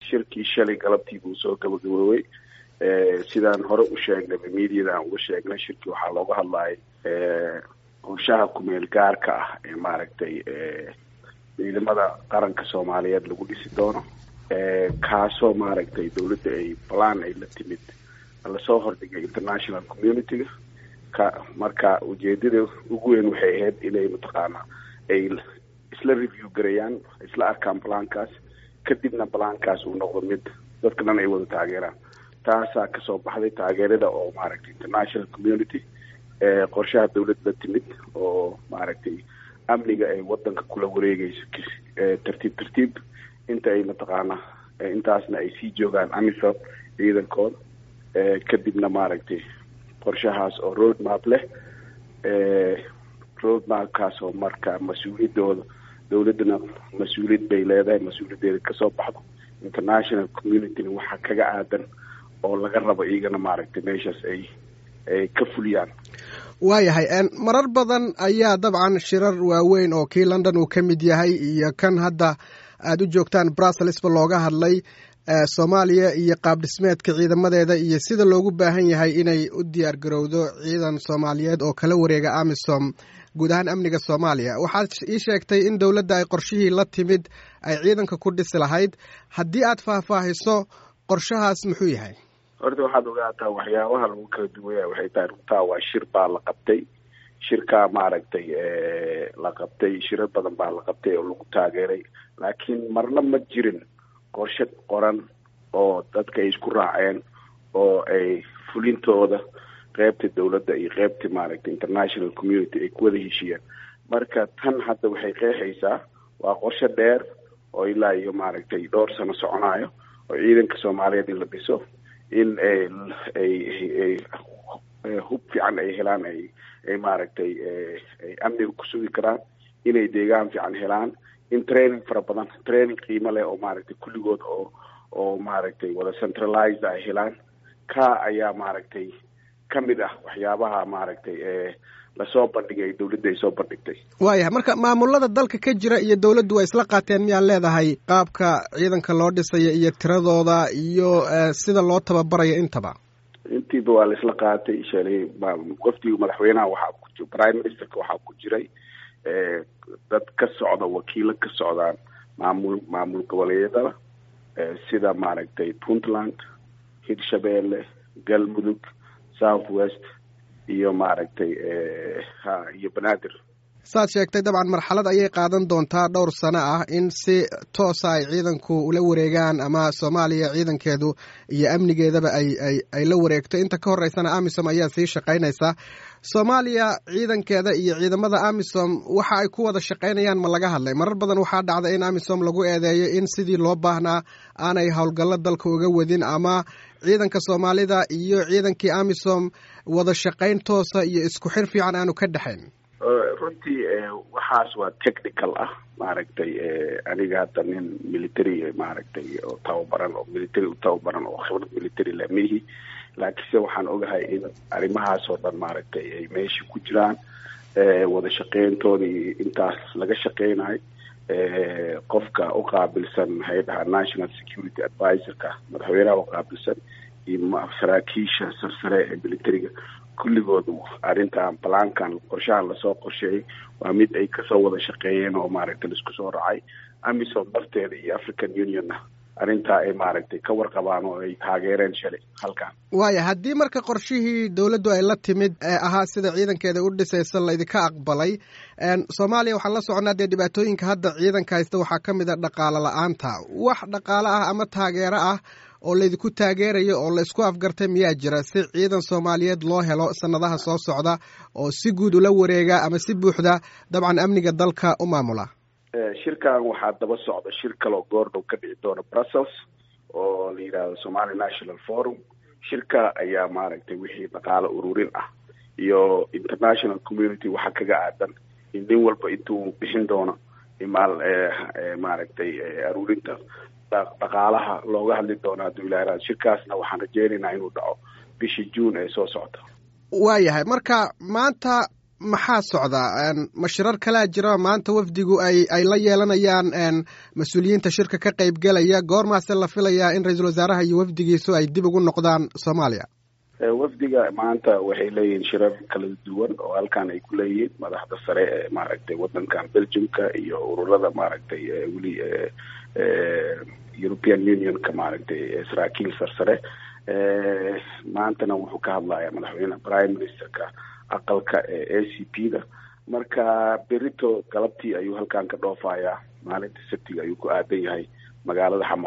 shirkii shalay galabtii buu soo gabagaboobay sidaan hore u sheegnay mediada aan uga sheegnay shirkii waxaa looga hadlayay qorshaha kumeel gaarka ah ee maaragtay ciidamada qaranka soomaaliyeed lagu dhisi doono kaasoo maaragtay dawladda ay balan ay la timid lasoo hordhigay international community-ga ka marka ujeedada ugu weyn waxay ahayd inay mataqaana ay isla review gareeyaan isla arkaan balankaas kadibna balankaas uu noqdo mid dadka dhan ay wada taageeraan taasaa kasoo baxday taageerada oo maaragtay international community qorshaha dawlad la timid oo maaragtay amniga ay wadanka kula wareegeyso tartiib tartiib inta ay mataqaana intaasna ay sii joogaan amisom ciidankooda kadibna maaragtay qorshahaas oo road map leh road mapkaas oo marka mas-uuliyadooda dawladdana mas-uuliyad bay leedahay mas-uuliyaddeeda kasoo baxdo international communityna waxaa kaga aadan oo laga rabo iyagana maaragtay meeshaas ay ay ka fuliyaan waayahay marar badan ayaa dabcan shirar waaweyn oo kii london uu ka mid yahay iyo kan hadda aada u joogtaan brusselsba looga hadlay soomaaliya iyo qaab dhismeedka ciidamadeeda iyo sida loogu baahan yahay inay u diyaar garowdo ciidan soomaaliyeed oo kala wareega amisom guud ahaan amniga soomaaliya waxaad ii sheegtay in dowladda ay qorshihii la timid ay ciidanka ku dhisi lahayd haddii aad faahfaahiso qorshahaas muxuu yahay horta waxaad ogaataa waxyaabaha lagu kala duwaya waxay tahay runtaa waa shir baa la qabtay shirkaa maaragtay la qabtay shirar badan baa la qabtay oo lagu taageeray laakiin marna ma jirin qorshe qoran oo dadka ay isku raaceen oo ay fulintooda qeybta dawladda iyo qeybta maaragtay international community ay ku wada heshiiyeen marka tan hadda waxay qeexaysaa waa qorshe dheer oo ilaa iyo maaragtay dhowr sano soconaayo oo ciidanka soomaaliyeed in la dhiso in ay hub fiican ay helaan ay ay maaragtay ay amniga ku sugi karaan inay deegaan fiican helaan in training fara badan training qiimo leh oo maaragtay kulligood oo oo maaragtay wada centralized ay helaan ka ayaa maaragtay ka mid ah waxyaabaha maaragtay lasoo bandhigay dawladda ay soo bandhigtay waayahay marka maamulada dalka ka jira iyo dawladdu waa isla qaateen miyaad leedahay qaabka ciidanka loo dhisayo iyo tiradooda iyo sida loo tababarayo intaba intiiba waa la isla qaatay shalay wafdiga madaxweynaha waxaa ku prime ministerka waxaa ku jiray dad ka socda wakiilo ka socdaan maamul maamul goboleedyada sida maaragtay puntland hirshabeelle galmudug south west iyo maaragtay ha iyo banaadir saad sheegtay dabcan marxalad ayay qaadan doontaa dhowr sano ah in si toosa ay ciidanku ula wareegaan ama soomaaliya ciidankeedu iyo amnigeedaba ay ay ay la wareegto inta ka horeysana amisom ayaa sii shaqaynaysaa soomaaliya ciidankeeda iyo ciidamada amisom waxa ay ku wada shaqaynayaan ma laga hadlay marar badan waxaa dhacda in amisom lagu eedeeyo in sidii loo baahnaa aanay howlgallo dalka uga wadin ama ciidanka soomaalida iyo ciidankii amisom wada shaqayn toosa iyo isku xir fiican aanu ka dhexayn runtii waxaas waa technical ah maaragtay aniga hadda nin military maaragtay oo tababaran oo military u tababaran oo khibrad military leh mihi laakiinse waxaan ogahay in arrimahaas oo dhan maaragtay ay meesha ku jiraan wada shaqeyntooda iyo intaas laga shaqeynayo qofka u qaabilsan maxay dhahaa national security advisorka madaxweynaha u qaabilsan iyo saraakiisha sarsare ee militariga kulligood arrintan balaankan qorshahan lasoo qorsheeyay waa mid ay kasoo wada shaqeeyeen oo maaragtay laisku soo raacay amisom darteeda iyo african unionna arrintaa ay maaragtay ka warqabaan oo ay taageereen shalay halkan waaya haddii marka qorshihii dowladdu ay la timid ee ahaa sida ciidankeeda u dhisaysa laydinka aqbalay soomaaliya waxaan la soconaa dee dhibaatooyinka hadda ciidanka haysta waxaa ka mid a dhaqaalo la-aanta wax dhaqaalo ah ama taageero ah oo laydinku taageerayo oo la isku afgartay miyaa jira si ciidan soomaaliyeed loo helo sanadaha soo socda oo si guud ula wareega ama si buuxda dabcan amniga dalka u maamula shirkan waxaa daba socda shir kaloo goordhow ka dhici doona brussels oo la yidhaahdo somali national forum shirka ayaa maaragtay wixii dhaqaalo ururin ah iyo international community waxaa kaga aadan in nin walba intuu bixin doono imaal maaragtay aruurinta dhaqaalaha looga hadli doono hadduu ilaa shirkaasna waxaan rajeynaynaa inuu dhaco bishii june ee soo socota waayahay marka maanta maxaa socda ma shirar kalaa jira maanta wafdigu ay ay la yeelanayaan mas-uuliyiinta shirka ka qaybgelaya goormaase la filayaa in ra-iisul wasaaraha iyo wafdigiisu ay dib ugu noqdaan soomaaliya wafdiga maanta waxay leeyihiin shirar kala duwan oo halkan ay ku leeyihiin madaxda sare ee maaragtay wadankan belgiumka iyo ururada maaragtay weli european unionka maaragtay saraakiil sarsare maantana wuxuu ka hadlayaa madaxweyne prime ministerka aqalka ee a c p da marka berito galabtii ayuu halkan ka dhoofayaa maalinta sabtiga ayuu ku aadan yahay magaalada xamar